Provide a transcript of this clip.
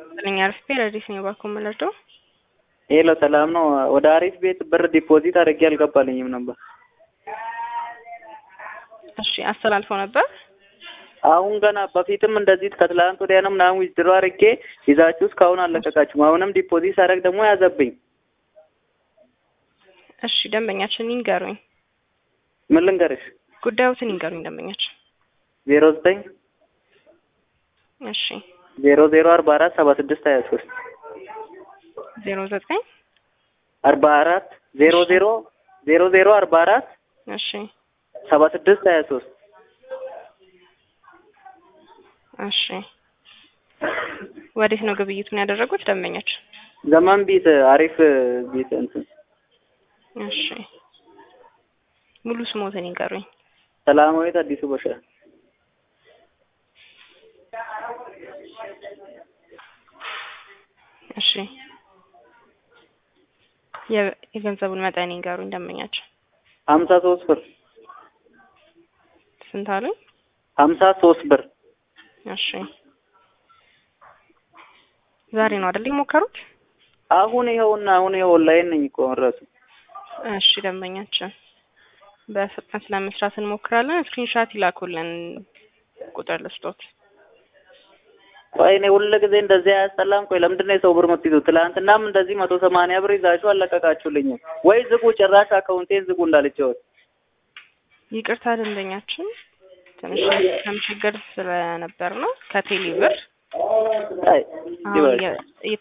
ስለኛ አርፌ ረዲስ ነው ባኮ የምንረዳው። ሄሎ ሰላም ነው። ወደ አሪፍ ቤት ብር ዲፖዚት አድርጌ አልገባልኝም ነበር። እሺ አስተላልፈው ነበር። አሁን ገና በፊትም እንደዚህ ከትላንት ወዲያ ነው ምናምን ዊዝድሮ አድርጌ ይዛችሁ እስካሁን አለቀቃችሁም። አሁንም ዲፖዚት ሳደርግ ደግሞ ያዘብኝ። እሺ ደንበኛችን ይንገሩኝ፣ ምን ልንገርሽ? ጉዳዮትን ይንገሩኝ ደንበኛችን። ዜሮ ዘጠኝ እሺ ዜሮ ዜሮ አርባ አራት ሰባ ስድስት ሀያ ሶስት ዜሮ ዘጠኝ አርባ አራት ዜሮ ዜሮ ዜሮ ዜሮ አርባ አራት እሺ ሰባ ስድስት ሀያ ሶስት እሺ ወዴት ነው ግብይቱን ያደረጉት ደንበኛችን? ዘመን ቤት አሪፍ ቤት እንትን እሺ ሙሉ ስሞትን ይንገሩኝ። ሰላማዊት አዲሱ በሻ እሺ የ- የገንዘቡን መጠን ይንገሩኝ ደንበኛችን። ሀምሳ ሶስት ብር ስንት አሉኝ? ሀምሳ ሶስት ብር እሺ ዛሬ ነው አይደል የሞከሩት? አሁን ይኸውና አሁን ይኸው ኦንላይን ነኝ እኮ እራሱ እሺ ደንበኛችን በፍጥነት ለመስራት እንሞክራለን። ስክሪንሻት ይላኩልን ቁጥር ልስጦት። ቆይ እኔ ሁሉ ጊዜ እንደዚህ አያስጠላም። ቆይ ለምንድን ነው የሰው ብር የምትይዙት? ትላንትናም እንደዚህ መቶ ሰማንያ ብር ይዛችሁ አለቀቃችሁልኝም ወይ? ዝጉ፣ ጭራሽ አካውንቴን ዝጉ እንዳልጨወት። ይቅርታ ደንበኛችን ትንሽ ከም ችግር ስለነበር ነው ከቴሌ ብር አይ አሁን ይበል። እየ-